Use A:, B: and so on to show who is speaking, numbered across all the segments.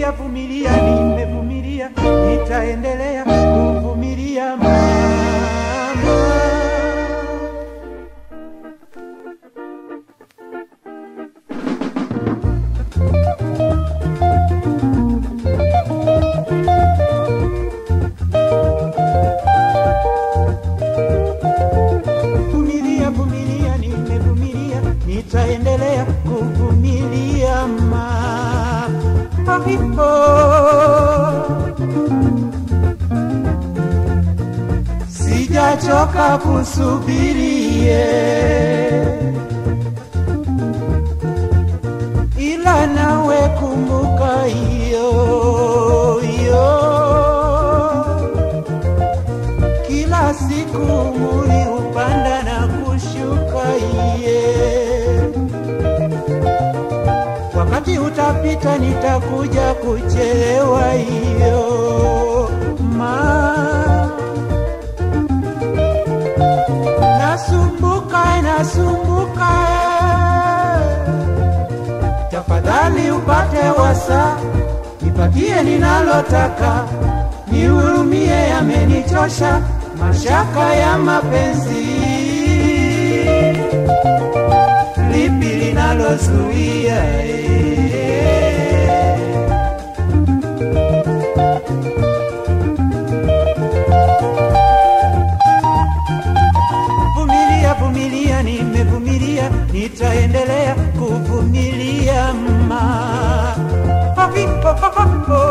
A: Vumilia, vumilia, nimevumilia, nitaendelea kuvumilia mama. Vumilia, vumilia, nimevumilia, nitaendelea kuvumilia ma hapo. Sijachoka kusubirie, ila nawe kumbuka hiyo hiyo kila siku muri upanda na kushuka iye wakati utapita nitakuja kuchelewa hiyo ma nasumbuka nasumbuka tafadhali upate wasa nipatie ninalotaka nihurumie yamenichosha mashaka ya mapenzi lipi linalozuia eh? Vumilia, vumilia, nimevumilia, nitaendelea kuvumilia ma Hapi, ho, ho, ho, ho.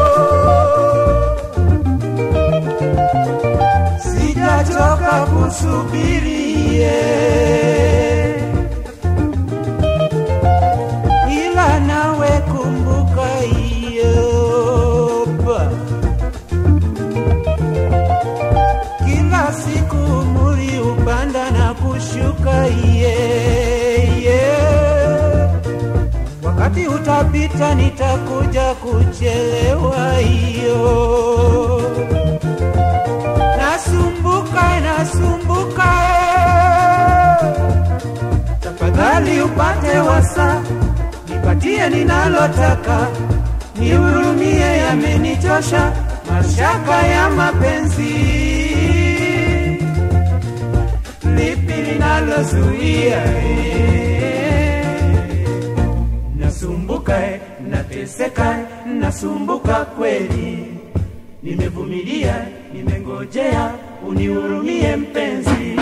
A: Sijachoka kusubirie, ila nawe kumbuka hiyo ba. kila siku muri upanda na kushuka iye iye. wakati utapita nitakuja kuchelewa hiyo nasumbuka nasumbuka eh. tafadhali upate wasa nipatie ninalotaka nihurumie yamenichosha mashaka ya mapenzi lipi linalozuia eh? nasumbuka eh, nateseka eh, nasumbuka kweli nimevumilia nimengojea unihurumie mpenzi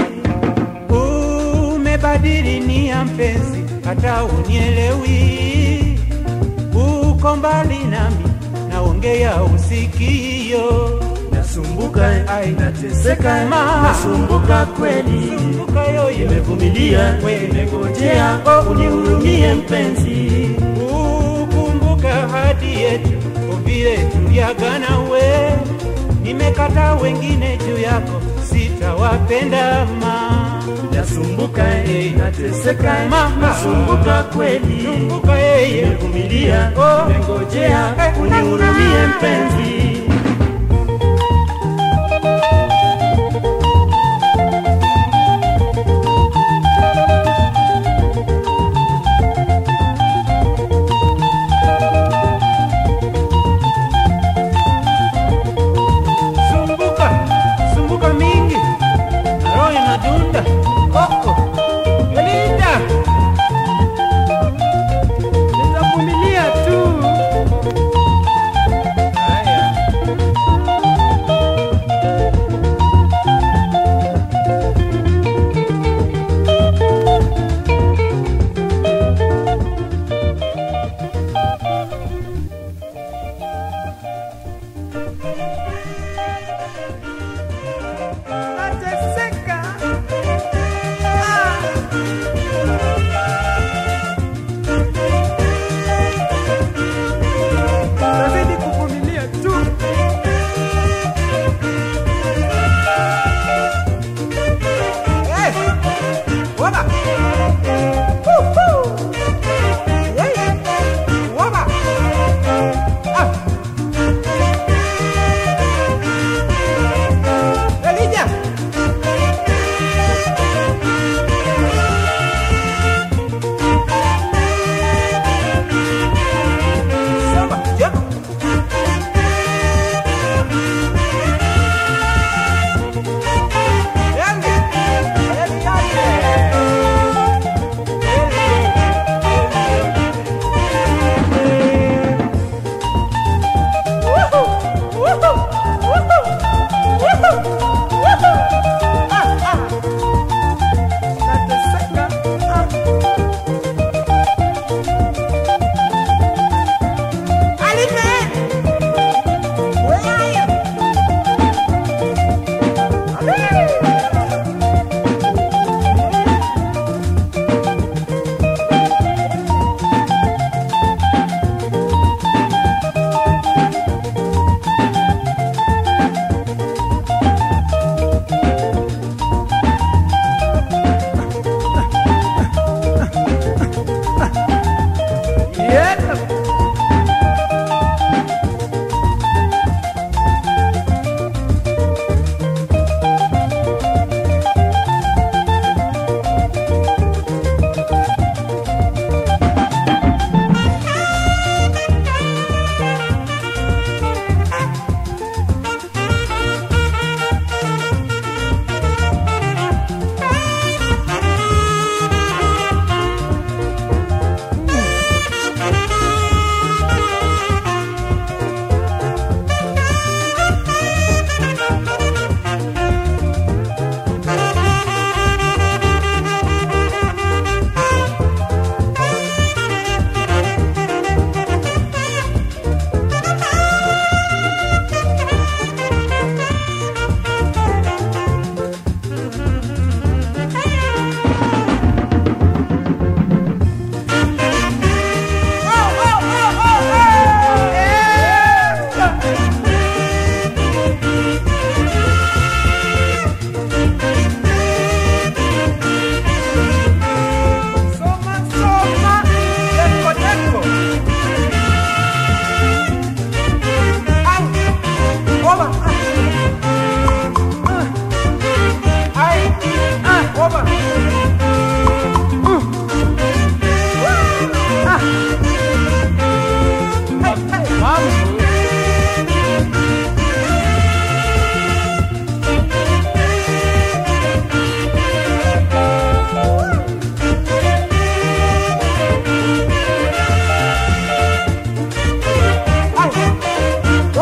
A: umebadili nia mpenzi hata unielewi uko mbali nami naongea usikio
B: Nasumbuka,
A: Ai.
B: nateseka,
A: Ma.
B: nasumbuka kweli,
A: sumbuka yoyo
B: nimevumilia,
A: We.
B: nimengojea,
A: Oh.
B: unihurumie mpenzi.
A: ukumbuka hadi yetu vile tuliagana we nimekata wengine juu yako sitawapenda ma
B: Nasumbuka, eh, nateseka,
A: Ma.
B: nasumbuka kweli,
A: kumbuka yeye
B: nimevumilia,
A: Oh.
B: nimengojea,
A: Eh.
B: unihurumie mpenzi.
A: sumbuka sumbuka mingi na roho inadunda koko Belinda nitavumilia tu haya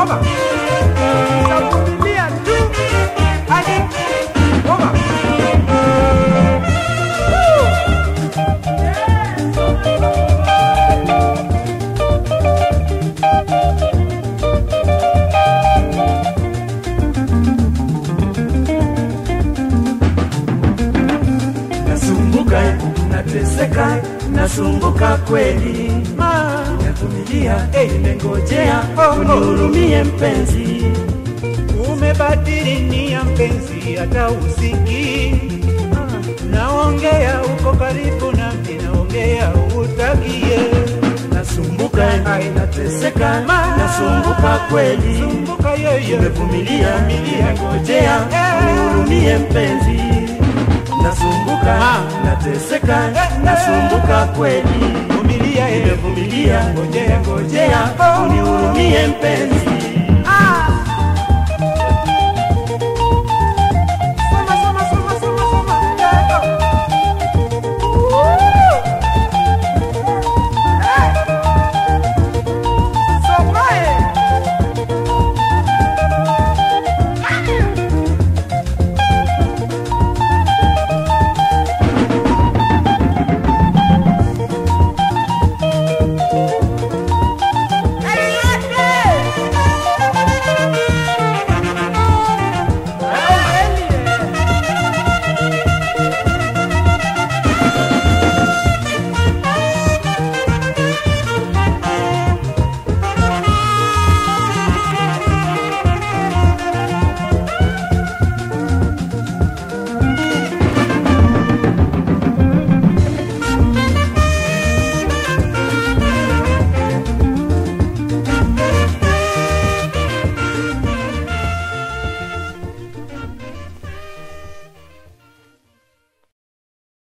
A: Oba. Nitavumilia tu hadi Oba. Woo!
B: nasumbuka nateseka nasumbuka kweli
A: Ma.
B: navumilia
A: Eh.
B: nimengojea
A: Oh, oh.
B: unihurumie mpenzi
A: Umebadili nia mpenzi, hata usiki. Naongea uko karibu nami, naongea utakie.
B: nasumbuka
A: Ai.
B: nateseka
A: Ma.
B: nasumbuka kweli
A: Sumbuka yeye,
B: nimevumilia
A: Vumilia.
B: nimengojea
A: Eh.
B: unihurumie mpenzi nasumbuka
A: Ma.
B: nateseka
A: Eh.
B: nasumbuka kweli
A: Vumilia yeye,
B: nimevumilia
A: ngojea,
B: ngojea
A: Oh.
B: unihurumie mpenzi